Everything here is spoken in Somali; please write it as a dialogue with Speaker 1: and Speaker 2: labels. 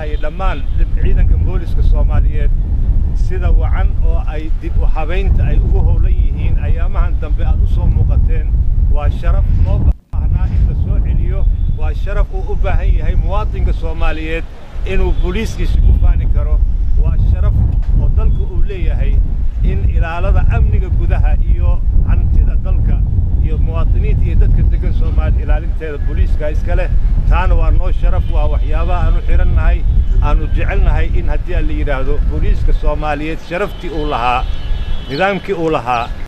Speaker 1: mahadinayaa dhammaan ciidanka booliska soomaaliyeed sida wacan oo ay dib u habaynta ay ugu howlan yihiin ayaamahan dambe aad u soo muuqateen waa sharaf loo baahnaa in la soo celiyo waa sharaf uu u baahan yahay muwaadinka soomaaliyeed inuu booliiskiisa ku faani karo waa sharaf oo dalka uu leeyahay in ilaalada amniga gudaha iyo hantida dalka iyo muwaadiniinta iyo dadka degan soomaaliya ilaalinteeda booliiska iska leh taana waa noo sharaf waa waxyaabaha aanu xidhannahay aanu jecelnahay in haddii aan la yidhaahdo booliiska soomaaliyeed sharaftii uu lahaa nidaamkii uu lahaa